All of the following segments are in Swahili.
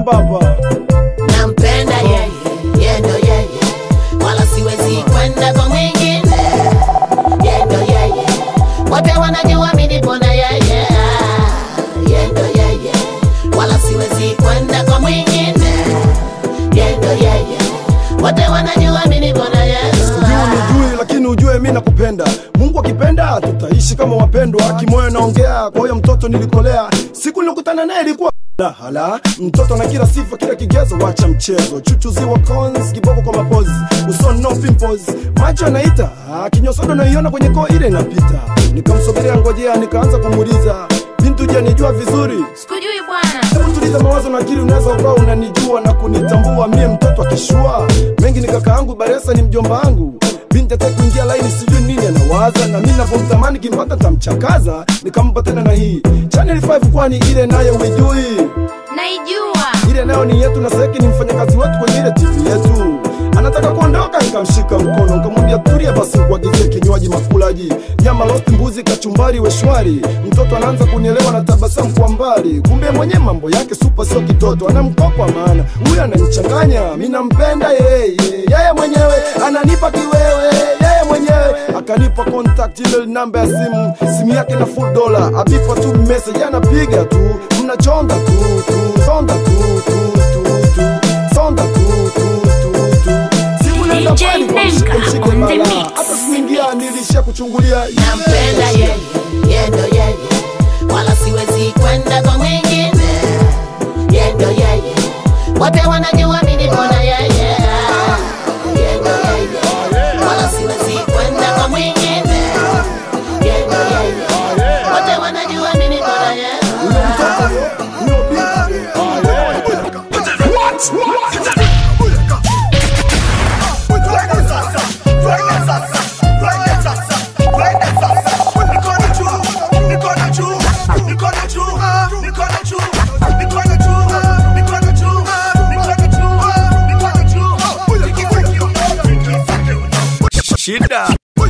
baba nampenda yeye yendo yeye wala siwezi kwenda kwa mwingine yendo yeye wote wanajua mi nipo na yeye yendo yeye wala siwezi kwenda kwa mwingine yendo yeye wote wanajua mi nipo na yeye Ujui unijui lakini ujue mi nakupenda mungu akipenda tutaishi kama wapendwa kimoyo naongea kwa huyo mtoto nilikolea siku nilikutana naye ilikuwa la hala mtoto na kila sifa kila kigezo wacha mchezo chuchuziwa cons kiboko kwa mapozi uso no pimples macho anaita ah, kinyosodo naiona kwenye koo ile inapita nikamsogelea ngojea nikaanza kumuuliza bintu je nijua vizuri sikujui bwana Hebu tuliza mawazo na akili, unaweza ukawa unanijua na kunitambua mie mtoto akishua mengi ni kaka yangu Baresa ni mjomba wangu binti ataki kuingia laini, sijui nini anawaza, na mimi navyomtamani kimpata tamchakaza, nikampa tena na hii Channel 5 kwani ile nayo uijui naijua ile nayo ni yetu na Seki ni mfanyakazi wetu kwenye ile TV yetu. Anataka kuondoka, nikamshika mkono nikamwambia tulia basi, nikuagizie kinywaji makulaji, nyama roast, mbuzi, kachumbari, weshwari. Mtoto anaanza kunielewa na tabasamu kwa mbali, kumbe mwenye mambo yake supa, sio kitoto, anamkopa maana huyu ananichanganya. Mimi nampenda yeye, yeye mwenyewe ananipa kiwewe, yeye mwenyewe akanipa contact ile namba ya simu, simu yake na full dollar, abipa tu message, anapiga tu, mnachonga tu tu, sonda tu tu tu tu, sonda tu tu tu tu. Simu nenda DJ mbali kwa Nenga mshike mshike on the bala. mix. hata sikuingia nilisha kuchungulia nampenda yeye yendo yeye wala siwezi kwenda kwa mwingine yendo yeye wote wanajua mi nipo na yeye yendo yeye wala siwezi kwenda kwa mwingine yendo yeye wote wanajua mi nipo na yeye Huyo mtoto huyo binti Shida.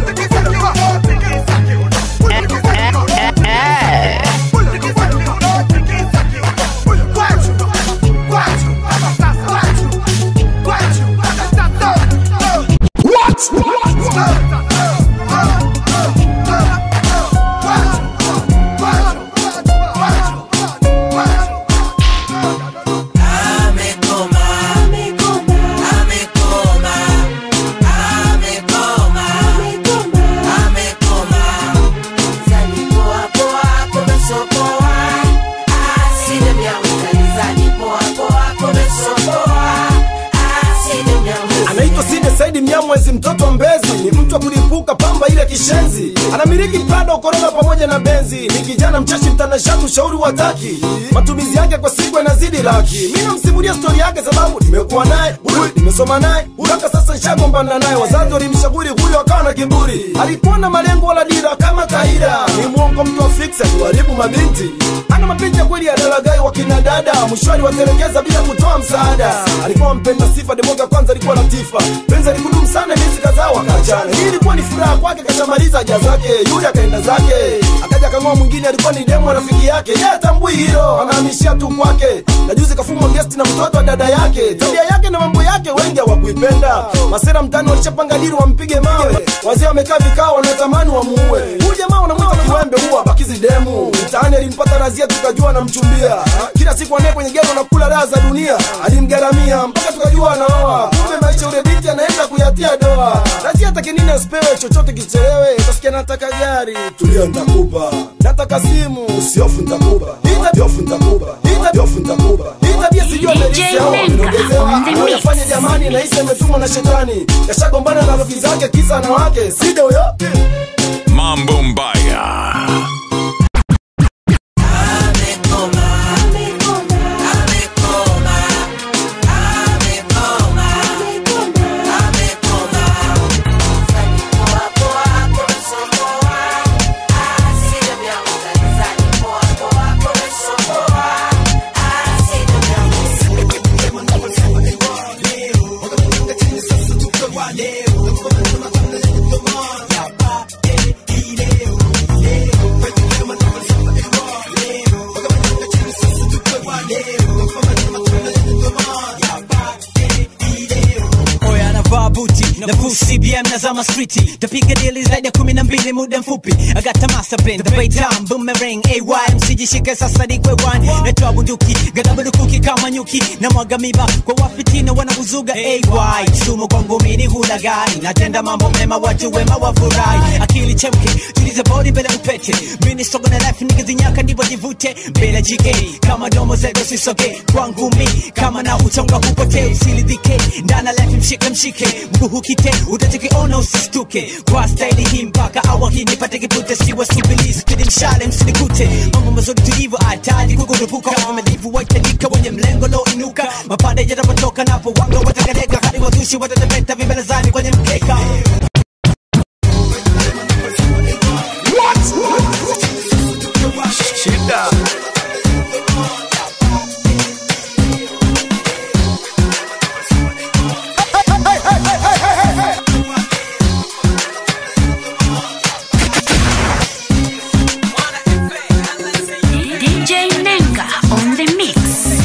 anaitwa Side Saidi Mnyamwezi, mtoto wa Mbezi, ni mtu wa kulipuka pamba ile kishenzi, anamiliki Prado, Corona pamoja na Benzi, ni kijana mchashi, mtanashati, ushauri wa taki, matumizi yake kwa siku yanazidi laki. Mimi namsimulia stori yake sababu nimekuwa naye huyu, nimesoma naye mpaka sasa nishagombana naye. Wazazi walimshauri huyu, akawa na kiburi, alikuwa na malengo wala dira kama kaida, ni mwongo, mtu wa fix, akiwaribu mabinti, ana mapenzi ya kweli ya dalagai wa kina dada, mwishwani watelekeza bila kutoa msaada. Alikuwa mpenda sifa, demoga kwanza alikuwa latifa, penzi alikudumu sana, miezi kadhaa wakaachana. Hii ilikuwa ni furaha kwake, kashamaliza haja zake, yule akaenda zake, akaja kang'oa mwingine, alikuwa ni demo rafiki yake, yeye atambui hilo, anahamishia tu kwake, na juzi kafumwa guest na mtoto wa dada yake, tabia yake na mambo yake wengi hawakuipenda. Masera mtani walishapanga dili wampige mawe, wazee wamekaa vikao, wanatamani wamuue huyu jamaa, wanamwita kiwembe, huwa bakizi demu mtaani. Alimpata razia, tukajua anamchumbia kila siku, anaye kwenye gero anakula raha za dunia, alimgaramia mpaka tukajua anaoa. Kumbe maisha ule binti anaenda kuyatia doa. Razia take nini asipewe chochote kichelewe, utasikia nataka gari, tulia nitakupa, nataka simu, usiofu nitakupa, itajofu nitakupa, itajofu nitakupa, itabia sijui amerisi au Nenga ameongezewa, on the mix. anayoyafanya jamani, nahisi ametumwa na shetani, kashagombana na rafiki zake, kisa na wake, side huyo Mambo mbaya. Yeah. tazama streeti tapiga dili zaidi ya kumi na mbili muda mfupi agata master the bay down boomerang ay msijishike sasa ni kwewan natoa bunduki gadabadukuki kama nyuki na mwaga miba kwa wafitina wanauzuga ay sumu kwangu mini hula gani natenda mambo mema watu wema wafurahi akili chemke tuliza bodi mbele upete mini sogo na life nikizinyaka ndipo jivute mbele jike kama domo zedo sisoge kwangu mi kama na uchonga hupote usilidhike ndana life mshike mshike mguu hukite utachokiona usistuke kwa staili hii mpaka awa hii nipate kipute siwa subili spidi mshale msinikute mambo mazuri tulivyo ataji kukurupuka wamelivu waitajika wenye mlengo lo inuka mapande yatapotoka napo wanga watakaleka hadi wazushi watatembeta vimbelezani kwenye mkeka Shida. DJ Nenga on the mix.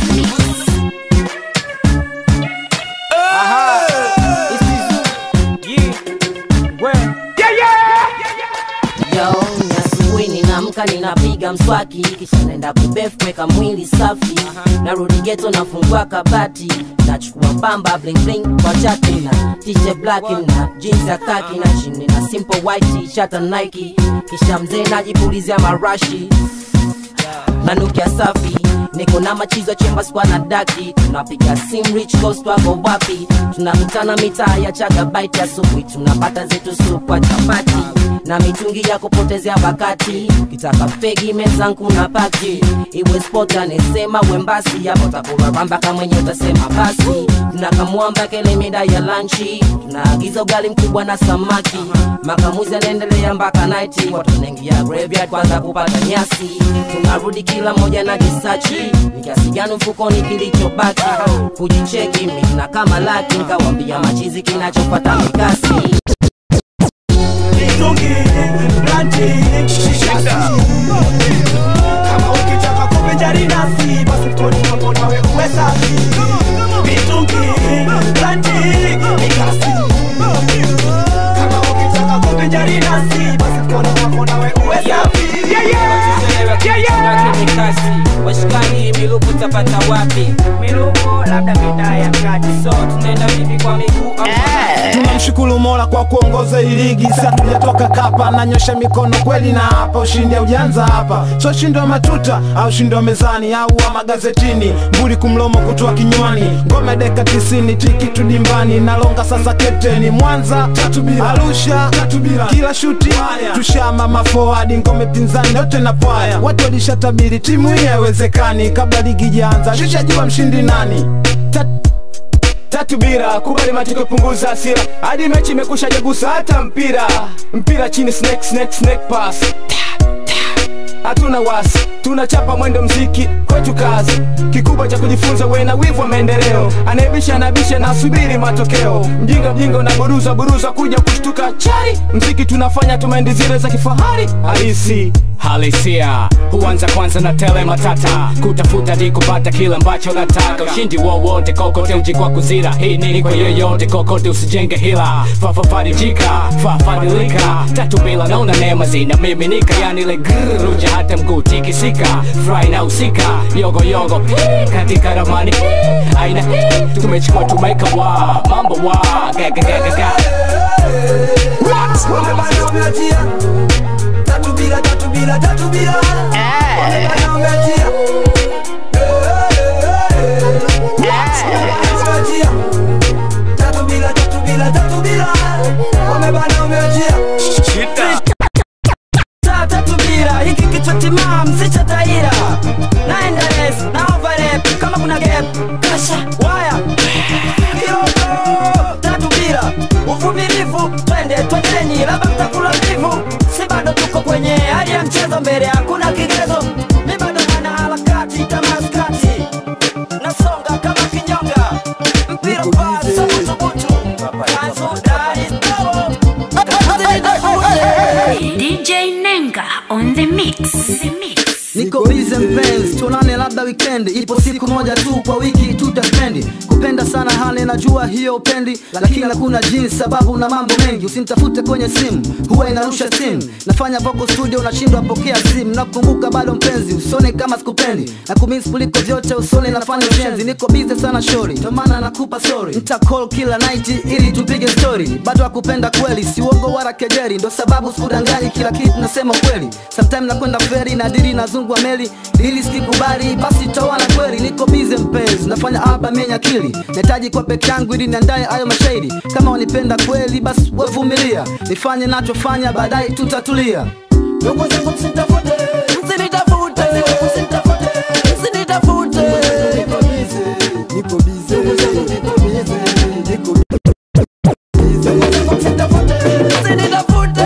Yo, ni asubuhi ninaamka ninapiga mswaki kisha naenda kubef kuweka mwili safi narudi geto nafungua kabati nachukua pamba bling bling kwa chati na t-shirt black na jeans ya kaki na chini na simple white t-shirt na Nike kisha mzee najipulizia marashi nanukia safi niko na machizo chemba skwa na daki tunapiga sim rich coast wako wapi tunakutana mitaa ya chagabaiti asubuhi tunapata zetu supwa chapati na mitungi ya kupotezea wakati kitaka fegi mezangu na pati iwe spot anesema wembasi yapo takuraramba kamwenye utasema basi tunakamwamba kele mida ya lanchi tunaagiza ugali mkubwa na samaki makamuzi anaendelea mpaka naiti watu wanaingia graveyard kwanza kupata nyasi tunarudi kila moja na kisachi ni kiasi gani mfukoni kilichobaki kujicheki mina kama laki nkawambia machizi kinachopata mikasi mitungi blanti shishasi kama ukitaka kuvinjari nasi basi mtoni mwako nawe uwe safi mitungi blanti mikasi kama ukitaka kuvinjari nasi basi mtoni mwako nawe uwe safi kasi washikani miluku tapata wapi miluku labda mitaa ya kati so tunaenda vipi kwa miguu au tunamshukuru mola kwa kuongoza hii ligi si hatujatoka kapa nanyosha mikono kweli na hapa ushindi ujanza hapa so ushindi wa matuta au ushindi wa mezani au wa magazetini mbuli kumlomo kutoa kinywani ngome deka tisini tiki tudimbani nalonga sasa kapteni mwanza arusha kila shuti tushama mafoadi ngome pinzani yote na pwaya watu walishatabiri timu hii haiwezekani kabla ligi jaanza shishajua mshindi nani Tat tatu bira kubali matokeo punguza hasira hadi mechi imekusha jagusa hata mpira mpira chini snake snake snake pass Ta, ta. hatuna wasi tunachapa mwendo mziki kwetu kazi kikubwa cha kujifunza we na wivu wa maendeleo anayebisha anabisha na subiri matokeo mjinga mjinga unaburuza buruza kuja kushtuka chari mziki tunafanya tumaendi zile za kifahari halisi halisia huanza kwanza na tele matata kutafuta di kupata kile ambacho nataka ushindi wowote kokote uji kwa kuzira hii nini kwa yoyote kokote usijenge hila fafafarijika fafadilika tatu bila naona neema zinamiminika yani ile grrr, ruja hata mguu tikisika fry na usika yogo yogo hii, katika ramani hii, aina hii, tumechukua tumeka wa mambo wa gagagagaga tatu bila tatu bila tatu bila Wamebana umeachia. Umeachia. Tatu bila tatu bila tatu bila Wamebana umeachia. Shida. saa tatu bila hiki kichwa timam si cha taira naenda res na overlap kama kuna gap kasha waya kioko tatu bila uvumilivu twende twendenyi labda mtakula mbivu si bado tuko kwenye hali ya mchezo mbele hakuna kigezo mi bado mana harakati tamaskati nasonga kama kinyonga mpira pasi sabutubutu kanzudari DJ Nenga on the mix. The mix. niko bize mpenzi tuonane labda wikendi ipo siku moja tu kwa wiki tutaspendi kupenda sana hali najua hiyo upendi lakini hakuna jinsi sababu na mambo mengi usinitafute kwenye simu huwa inarusha simu nafanya vocal studio unashindwa pokea simu nakumbuka bado mpenzi usone kama sikupendi na kumisi kuliko vyote usone nafanya ushenzi niko bize sana shori ndio maana nakupa sorry nita call kila night ili tupige story bado akupenda kweli si uongo wala kejeri ndo sababu sikudanganyi kila kitu nasema kweli sometime nakwenda feri na dili nazungwa meli ili sikikubali basi tawana kweli niko bize mpenzi nafanya album yenye akili nahitaji kwa peke yangu ili niandaye ayo mashairi kama wanipenda kweli basi wevumilia nifanye nachofanya baadaye tutatulia ndugu zangu msitafute msinitafute msitafute msinitafute niko bize niko bize niko bize niko bize ndugu zangu msitafute msinitafute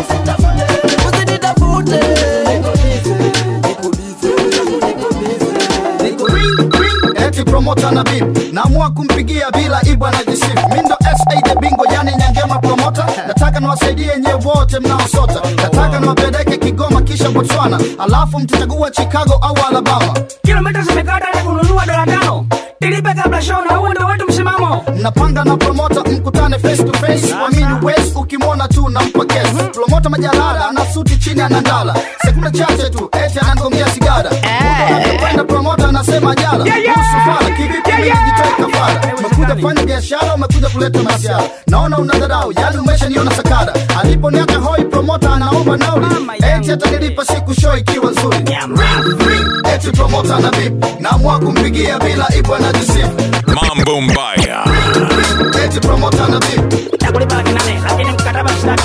msinitafute niko bize niko bize niko bize niko ring ring eti promota na bip naamua kumpigia bila ibwa na jisifu mindo sa the bingo yani nyangema promota nataka niwasaidie nyewe wote mnaosota nataka niwapeleke kigoma kisha botswana alafu mtachagua chicago au alabama kilomita zimekata na kununua dola tano tilipe kabla show na huo ndo wetu msimamo mnapanga na promota mkutane face to face wamini wes ukimwona tu nampa kesi promota majalala ana suti chini anandala sekunde chache tu eti anangomia sigara kwenda promota anasema jala kuhusu fala kivipi mimi nijitoe kafara umekuja kufanya biashara umekuja kuleta masiara naona una dharau yani umeshaniona sakara aliponiacha hoi promota anaomba nauli eti atanilipa siku show ikiwa nzuri Ring, ring, eti promota na vip naamua kumpigia bila ibwa na jisifu Mambo Mbaya. eti promota na vip takulipa kinane lakini mkataba sitaki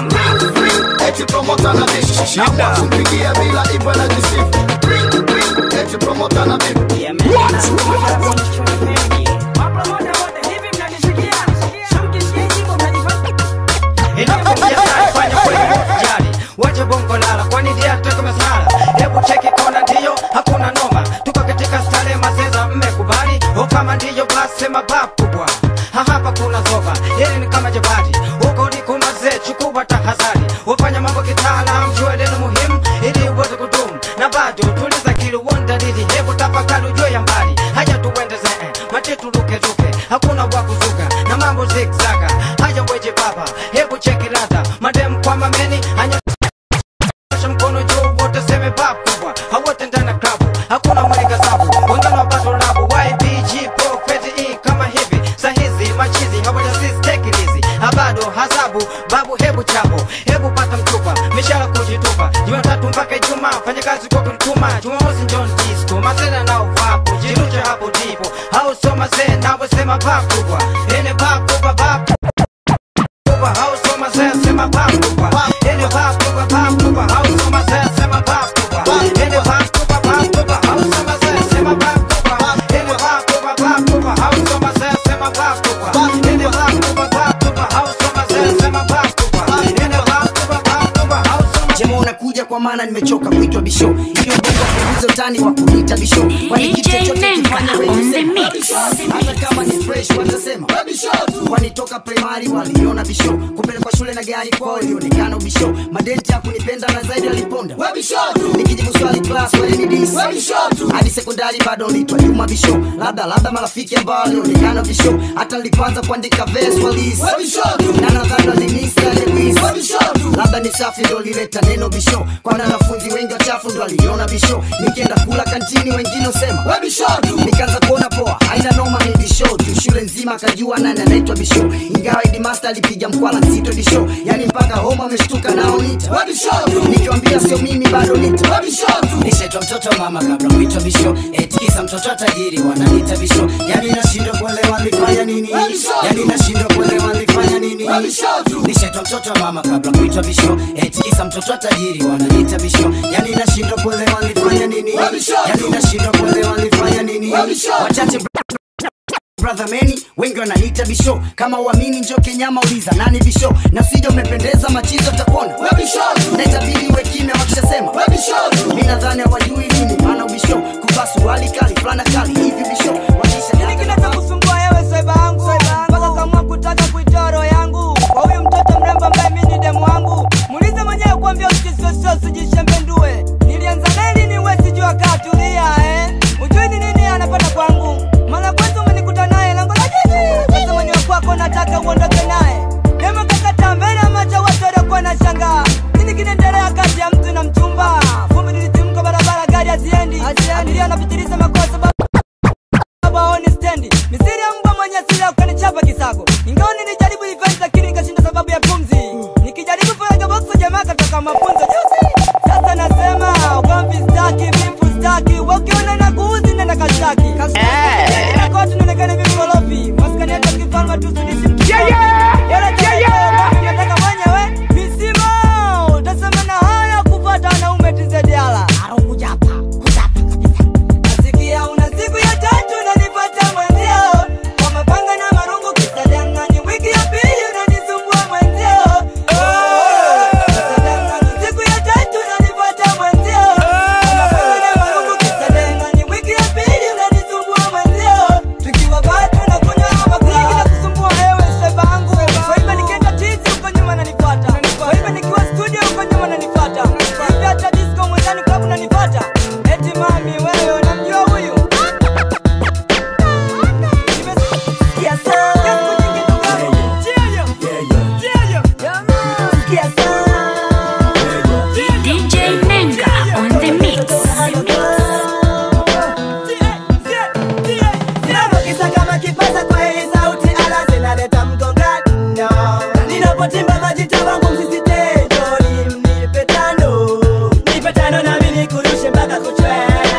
eti promota na vip naamua kumpigia bila ibwa na jisifu Ring, ring, eti promota na vip wache bongo lala kwani dia toka masala hebu cheki kona ndiyo hakuna noma tuko katika stare mazeza mmekubali o kama ndiyo basi sema bab kubwa Ha, hapa kuna zoba hili ni kama jabati huko ni kumaze chukua tahadhari wafanya mambo kitaalam jua neno muhimu ili uweze kudumu na bado tuliza kili uondalili hebu tafakari ujue ya mbali haya tuendeze eh, matitu lukeluke hakuna wa kuzuka na mambo zigzaga haya weje baba hebu cheki ladha madem kwa mameni hanya Nyosha mkono juu wote seme bab kubwa hawote ndani ya klabu hakuna mweleka sabu wengine wapato labu ybg pro e kama hivi sahizi machizi hawajasistekilizi habado hasabu babu hebu chabo hebu pata mchupa mishara kujitupa jumatatu mpaka ijumaa fanya kazi kwa kunituma jumamosi njon disco masena nao vapo jiruche hapo ndipo au soma se nawe sema bab kubwa ene bab kubwa bab kubwa au soma se sema bab kubwa ene bab kubwa bab kubwa au soma se sema bab kubwa ene bab kubwa bab kubwa au soma se sema bab kubwa ene bab kubwa bab kubwa au soma se sema bab kubwa ene bab kubwa bab kubwa au soma se sema bab kubwa ene bab kubwa bab kubwa au soma jema unakuja kwa maana nimechoka kuitwa bisho hiyo bongo punguza utani wa kuniita bisho kwani kitu DJ chochote Nenga kifanya wewe on the sema. mix. hata kama ni fresh watasema kwani toka primary waliona bisho kupelekwa shule na gari kwao ilionekana ubisho madenti ya kunipenda na zaidi aliponda nikijibu swali class walinidis hadi sekondari bado nitwa juma bisho labda labda marafiki ambao walionekana bisho hata nilipoanza kuandika verse walis na nadhani walinisa lewis labda ni safi ndo lileta neno bisho kwana wanafunzi wengi wachafu ndo waliona bisho nikienda kula kantini wengine usema nikaanza kuona poa haina noma ni bisho tu shule nzima akajua nani anaitwa bisho ingawa idimasta alipiga mkwala nzito bisho yani mpaka homa ameshtuka nao nita nikiwambia sio mimi bado nita nishaitwa mtoto wa mama kabla mwitwa bisho etikisa mtoto wa tajiri wananita bisho yani nashindwa kuelewa nilifanya nini yani nashindwa kuelewa nilifanya nini nishaitwa mtoto wa mama kabla kuitwa bisho etikisa mtoto wa tajiri wananita bisho yani nashindwa kuelewa nilifanya nini yani nashindwa kuelewa nilifanya nini wachache brother meni wengi wananiita bisho kama uamini njo kenyama uliza nani bisho na sija umependeza machizo takuona na itabidi uwe kimya wakishasema mi nadhani hawajui nini maana ubisho kuvaa suruali kali fulana kali hivi bisho Nini kinaweza kusumbua wewe swaiba yangu mpaka kamua kutaka kuitoa roho yangu kwa huyu mtoto mrembo ambaye mi ni demu wangu muulize mwenyewe kuambia usisosio sijishembendue nilianza neli niwe nimetoka mafunzo juzi sasa nasema ugomvi staki vifu staki wakiona na kuuzi nenda kastaki nakoti naonekana vimkorofi maskani hata kifalma tusudishi mtnataka mwenyewe visimo utasema na haya kupata wanaume tizediala nasikia una siku ya tatu nanipata mwenzio kwa mapanga na marungu kisadangani wiki ya pili unanisumbua mwenzio kisadangani siku ya tatu nanipata mwenzio kwa mapanga na marungu kisadangani wiki ya pili unanisumbua mwenzio tukiwa bado na kunywa makunyingi na kusumbua hewe sevangu kwa hivyo nikienda tizi huko nyuma nanipata kwa hivyo nikiwa studio huko nyuma nanipata kwa hivyo hata disco mwenzani klabu nanipata eti mami wewe unamjua huyu Nimesikia sana. Cheyo. Cheyo. Sikia sana. DJ Nenga on the mix. Ninapokisa kama kipaza kwa hii sauti ala zinaleta mgongano. Ninapotimba majita wangu msisitejoni mnipe tano. Nipe tano nami nikurushe mpaka kuchwe.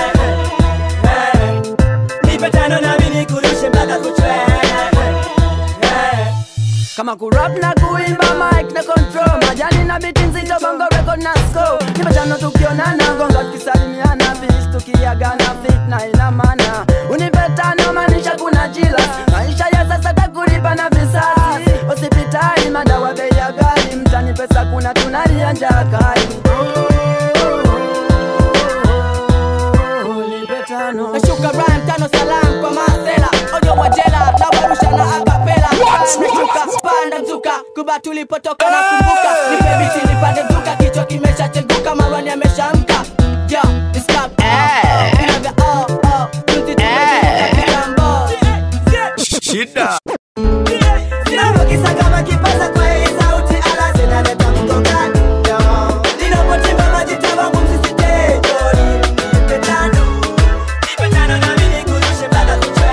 Eh. Nipe tano nami nikurushe mpaka kuchwe. Eh. kama kurap na kuimba mic na control majani na biti nzito bongo record na score nimetano tukionana gonga tukisalimiana bis tukiagana fit na ina maana unipe tano maanisha kuna jila maisha ya sasa takulipa na visasi hospitali madawa bei ya ghali mtani pesa kuna tunalia njaa kali Nipe tano. Nashuka rhyme tano salam kwa masela ojo wa jela na warusha na akapela nashuka panda mzuka kuba tulipotoka na kumbuka nipe biti nipande mzuka kichwa kimeshacheguka marwani ameshamka yo it's club Inavya, oh, oh, tuti tumejivuka kitambo. Shida. Ninapokisa kama kipaza kwa hii sauti ala zinaleta mgongano. Ninapotimba majita wangu msisitejoni nipe tano. Nipe tano nami nikurushe mpaka kuchwe.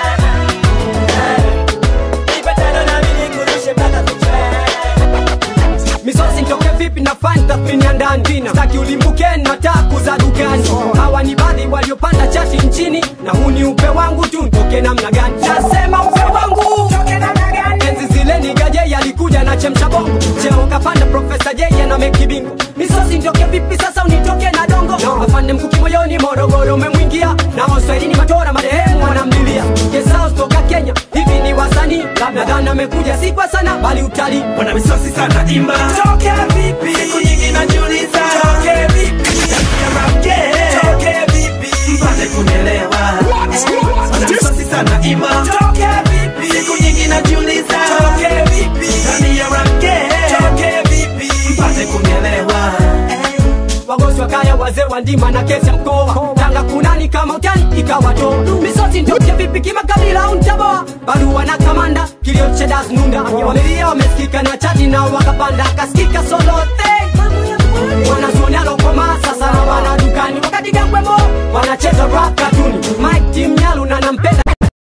Nipe tano nami nikurushe mpaka kuchwe. misosi ntoke vipi na fan tathmini ya ndani staki ulimbuke na taku za dukani hawa ni baadhi waliopanda chati nchini na huu ni upe wangu tu ntoke namna gani nasema upe wangu enzi zile nigaje yalikuja na chemsha bongo cheo kapanda profesa jeje na mekibingo misosi ntoke vipi sasa unitoke na dongo afande mkuki moyoni morogoro umemwingia na waswahilini matora marehemu wanamlilia kesao toka kenya hivi ni wasanii labda dhana amekuja si kwa sana bali utalii wana misosi sana imba toke vipi siku nyingi najiuliza toke vipi ya rap game toke vipi mpate kunielewa wana misosi sana imba toke vipi siku nyingi najiuliza toke vipi ndani ya rap game toke vipi mpate kunielewa wagosi wa kaya wazee wa ndima na kesi ya mkoa tanga kunani kama utani ikawato misosi ndoke vipi kimakabila au ntaboa barua na kamanda kilio chedas nunda wamelia wamesikika na chati na wakapanda akasikika solote wanazuoni alokoma sasa na wana dukani wakati gangwemo wanacheza rap katuni mike tim nyalu na nampenda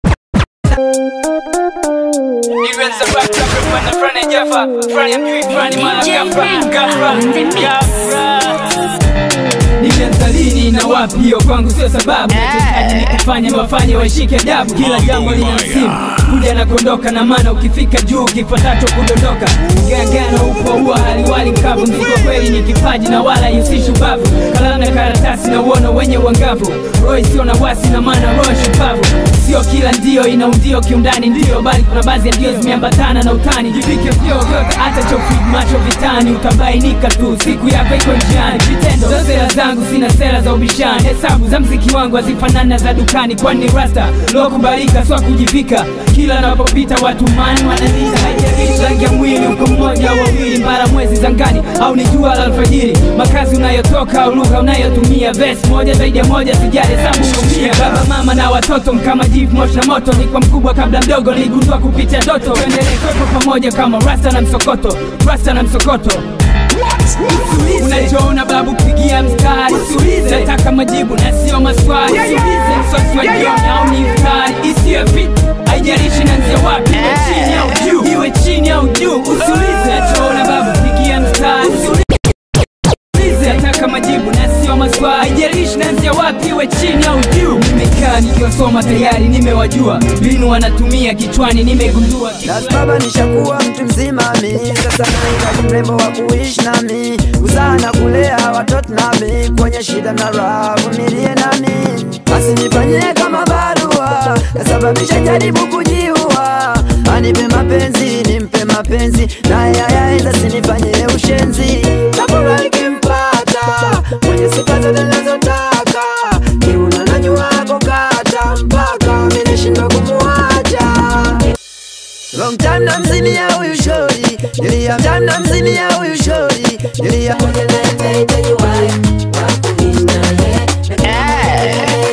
Nilianza lini na wapi, hiyo kwangu sio sababu. Nachohitaji ni kufanya niwafanye waishike adabu. Kila jambo lina msimu, kuja na kuondoka, na maana ukifika juu kifuatacho kudondoka. Gangano upo huwa haliwali kavu, mzigo kweli ni kipaji na wala ihusishi ubavu. Kalala na karatasi na uono wenye uangavu, roho isiyo na wasi na maana roho shupavu. Sio kila ndio ina undio kiundani, ndio bali kuna baadhi ya ndio zimeambatana na utani. Jivike vyoo vyote, hata chofid macho vitani, utabainika tu siku yako iko njiani. Vitendo za sera zangu sina sera za ubishani, hesabu za mziki wangu hazifanani na za dukani, kwani ni rasta lokubalika, swa kujivika. Kila napopita watu mani wananita, haijalishi rangi ya mwili, uko mmoja au wawili, mbara mwezi zangani au ni jua la alfajiri, makazi unayotoka au lugha unayotumia, vesi moja zaidi ya moja, sijali hesabu umia. Baba mama na watoto mkama jivu moshi na moto, ni kwa mkubwa kabla mdogo, niligundua kupitia ndoto. Tuendelee kwepo pamoja kama rasta na msokoto, rasta na msokoto unachoona babu kupigia mstari nataka majibu na sio maswali Usiulize msosi wa jioni au ni iftari isiyo fit haijalishi nanzia wapi iwe chini au juu iwe chini au juu usiulize nachoona babu kupigia mstari kusoma tayari nimewajua mbinu wanatumia kichwani nimegundua baba nishakuwa mtu mzima mi sasa nahitaji mrembo wa kuishi nami kuzaa na kulea watoto nami kwenye shida na raha vumilie nami basi nifanyie kama barua kasababisha jaribu kujiua anipe mapenzi nimpe mapenzi naye ayaenda sinifanyie ushenzi tabora ikimpata mwenye sifa zote nazotaka kiuna najua kukata mpaka minishindwa kumuacha Long time na mzini ya huyu shori Nilia time na mzini ya huyu shori Nilia Moja na ita ita you why Wakuishi na ye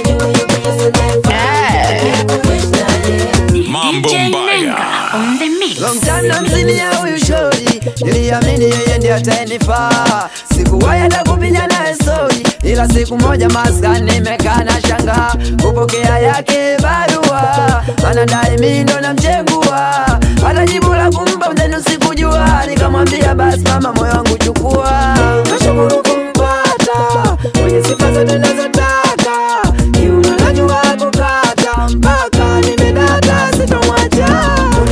Mambo on the mix. Long time na mzini ya huyu shori Niliamini yeye ndiye atanifaa Sikuwahi hata kupiga naye stori Ila siku moja maskani nimekaa na shanga Kupokea yake barua Anadai mimi ndo namchegua Hata jibu la kumpa mzenu sikujua Nikamwambia basi mama moyo wangu chukua Nashukuru kumpata Mwenye sifa zote nazotaka Kiuno najua kukata Mpaka nimedata sitomwacha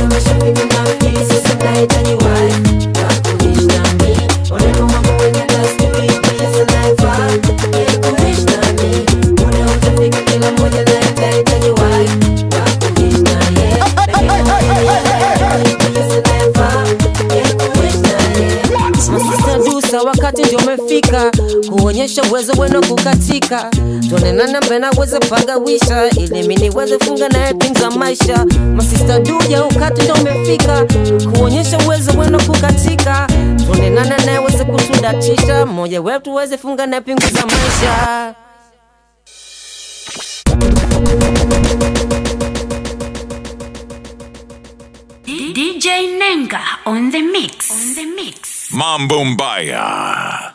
Masista Dusa, wakati ndio umefika kuonyesha uwezo wenu kukatika, tuonenana mbena weze pagawisha, ili mimi niweze funga naye pingu za maisha. Masista Duja, wakati ndio umefika kuonyesha uwezo wenu kukatika, tuonenana naye weze kutudatisha, mmoja wetu weze funga naye pingu za maisha. DJ Nenga on the mix. On the mix. Mambo Mbaya.